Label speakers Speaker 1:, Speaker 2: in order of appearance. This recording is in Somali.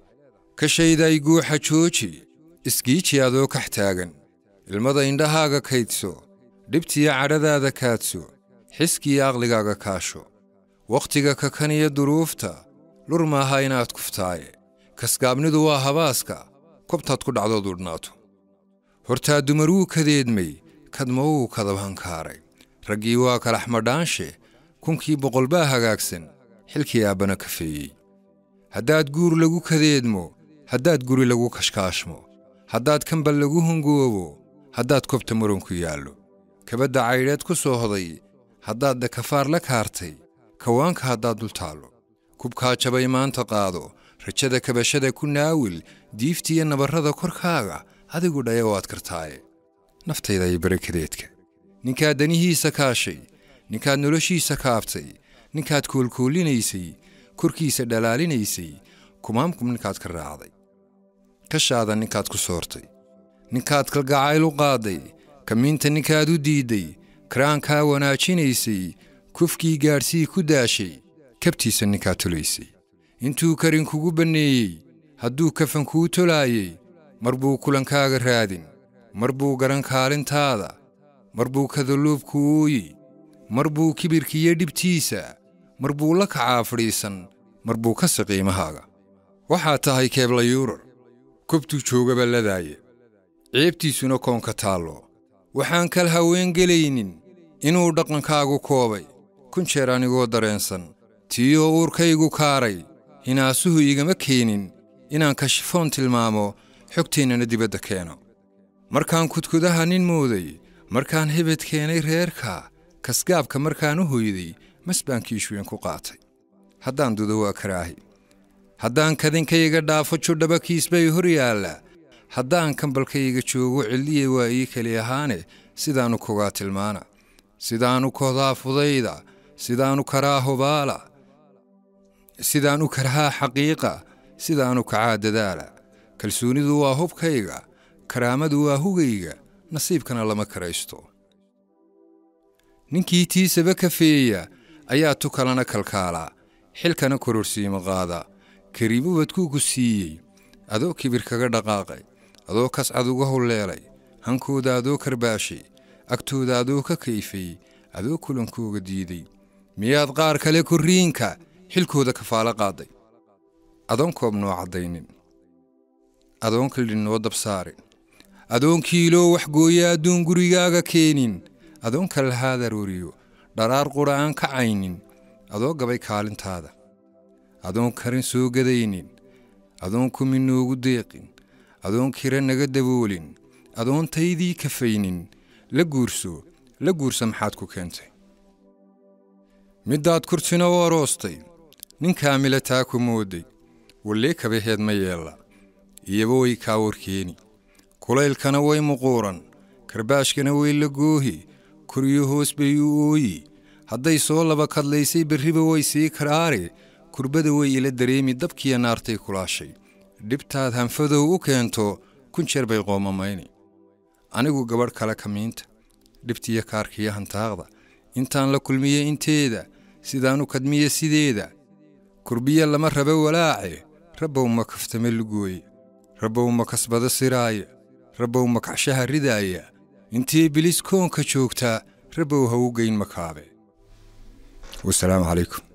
Speaker 1: kashayday guuxa jooji isgiiji adoo kax taagan ilmada indhahaaga kaydso dhibtiyo cadhadaada kaadso xiskiyo aqligaaga kaasho wakhtiga kakaniyo duruufta lur maaha inaad kuftaaye kasgaabnidu waa habaaska kobtaad ku dhacdood udhnaato hortaa dumaruu kadeedmay kadma wuu kadabhankaaray raggii waa kalaxmadhaanshe kunkii boqol baa hagaagsan xilkii aabbana kafeeyey haddaad guur lagu kadeedmo haddaad guri lagu kashkaashmo haddaad kambal lagu hungoobo haddaad kobta muranku yaallo kabadda caydheed ku soo hoday haddaad dakafaar la kaartay kawaanka haddaad dul taallo kubkaa jabay maanta qaado rajada kabashada ku naawil diiftiiyo nabarrada korkaaga adigu dhaya waad kartaaye naftayda iyo barakadeedka ninkaad danihiisa kaashay ninkaad noloshiisa kaabtay ninkaad koolkoolinaysay korkiisa dhalaalinaysay kumaamkum ninkaad ka raacday kashaada ninkaad ku soortay ninkaad kalgacayl u qaadday kamiinta ninkaad u diidday karaankaa wanaajinaysay kufkii gaadhsii ku daashay kabtiisa ninkaad tolaysay intuu karin kugu banneeyey hadduu kafan kuu tolaayey mar buu kulankaaga raadin mar buu garan kaalintaada mar buu kadalluubku ooyi mar buu kibirkiiyo dhibtiisa mar buu la kacaa fadhiisan mar buu ka saqiimahaaga waxaad tahay keebla yuurar kobtuu joogaba ladaaye ceebtiisuna koonka taallo waxaan kal haween gelaynin inuu dhaqankaagu koobay kun jeer anigoo dareensan tiiyoo uurkaygu kaaray hinaasuhu igama keenin inaan kashifoon tilmaamo xogteennana dibadda keeno markaan kudkudaha nin mooday markaan hebed keenay reerka kasgaabka markaan u hoyday mas baan kiishweyn ku qaatay haddaan dudo waa karaahi haddaan kadinkayga dhaafo judhaba kiisbay hor yaalla haddaan kambalkayga joogo cilliya waa ii keli ahaane sidaannu kogaa tilmaana sidaannu kodaa fudayda sidaannu karaa hubaala sidaan u karhaa xaqiiqa sidaannu kacaa dadaala kalsoonidu waa hubkayga karaamadu waa hugayga nasiibkana lama karaysto ninkii tiisaba kafeeya ayaa tu kalena kalkaalaa xilkana kororsiima qaada kariibubadkuu ku siiyey adoo kibir kaga dhaqaaqay adoo kascad uga hulleelay hankooda adoo karbaashay agtooda adoo ka kayfay adoo kulankooga diiday miyaad qaar kale korriinka xilkooda kafaalo qaaday adoon koob noo caddaynin adoon kaldhin noo dabsaarin adoon kiiloo waxgooya adduun gurigaaga keenin adoon kalahaad arooriyo dharaar qudha aan kacaynin adoo gabay kaalintaada adoon karin soo gadaynin adoon kumi noogu deeqin adoon kira naga daboolin adoon taydii kafaynin la guurso la guursa maxaad ku keentay middaad kurtina u aroostay nin kaamila taa ku moodday wallee kabaheed ma yeella iyaba way kaa warkeeni kulaylkana way muquuran karbaashkana way la goohi koryo hoos bay u ooyi hadday soo laba kadlaysay berriba way sii karaare kurbada way ila dareemi dabkiya naartay kulaashay dhibtaad hanfadow u keento kun jeer bay qoomamayni anigu gabadh kale kamiinta dhibtiyo kaarkiyo hantaaqda intaan la kulmiye inteeda sidaanu kadmiye sideeda kurbiya lama raba walaace rabbow ma kaftame lugooye rabbow ma kasbado siraaya rabbow ma kacshaha ridaaya intii bilis koonka joogtaa rabbow ha u geyn makaabe wasalaamu calaykum